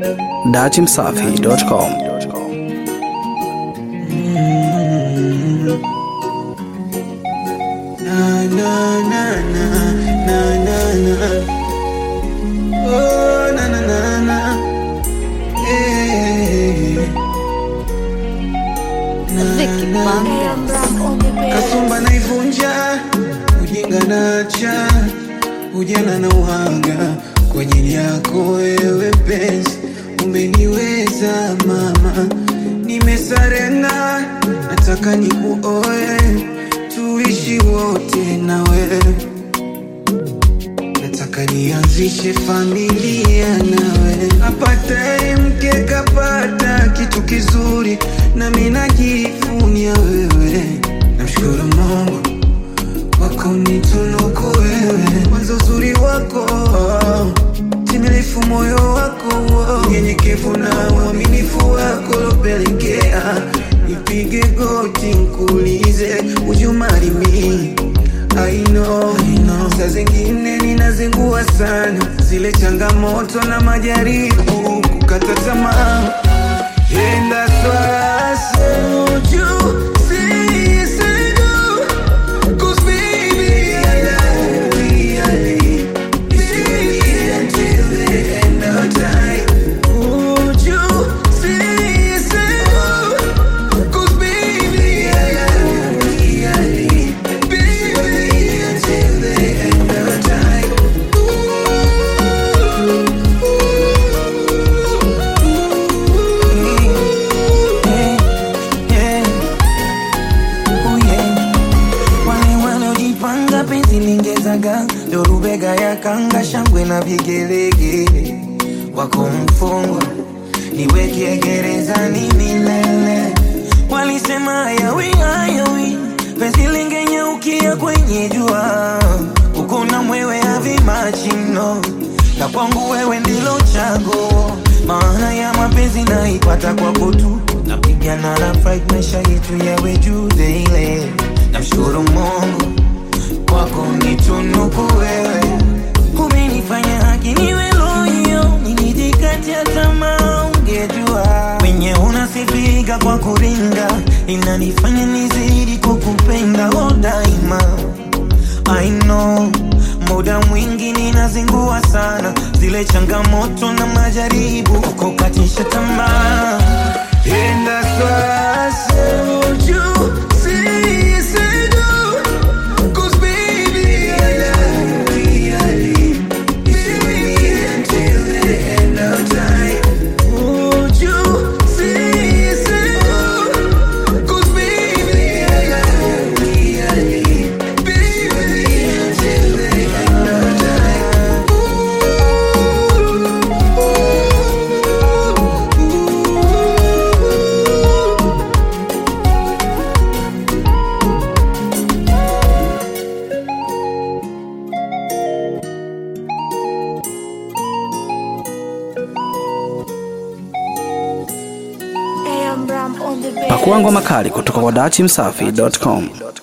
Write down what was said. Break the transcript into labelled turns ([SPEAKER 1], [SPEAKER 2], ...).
[SPEAKER 1] datimsafi.com.
[SPEAKER 2] Na, na, na, na, na, na, na. Oh, na, na, na, na. Eh. Na,
[SPEAKER 3] Vicky
[SPEAKER 2] na,
[SPEAKER 3] Banda.
[SPEAKER 2] kasumba naivunja ujinga nacha ujana na uhanga kwa ajili yako wewe penzi umeniweza mama nimesarenda nataka nikuoe tuishi wote nawe nataka nianzishe familia nawe apataye mke kapata kitu kizuri nami najivunia wewe namshukuru mungu wako nitunuku wewe mwanzo uzuri wako timilifu moyo wako nyenyekevu na uaminifu wako lopelekea nipige goti nkuulize ujumarimi I know, I know. Saa zingine ninazingua sana zile changamoto na majaribu kukata tamaa enda swasa uju sisigu Cause baby I love you really until the end of time Would you say so? Cause baby I love you really Baby until the end of time
[SPEAKER 4] wale wanaojipanga penzi lingezaga ndo rubega ya kanga shangwe na vigelegele wako mfungwa niweke gerezani milele walisema hayawi hayawi penzi lingenyeukia kwenye jua ukuna mwewe avimachino na kwangu wewe ndilo chago maana ya mapenzi naipata kwako tu napigana na fight maisha yetu yawe juu daily namshukuru mungu kwako nitunuku wewe umenifanya haki niwe loyo nilijikatia tamaa ungejua wenye unasifika kwa kuringa inanifanya nizidi kukupenda o daima I know muda mwingi ninazingua sana zile changamoto na majaribu kukatisha tamaa
[SPEAKER 2] enda swasa uju sisigu Cause baby I love you really Baby until the end of time Would you say so? Cause baby I love you really Baby until the end of time
[SPEAKER 3] AM Ram on the beat.
[SPEAKER 1] Pakua ngoma kali kutoka kwa datimsafi.com.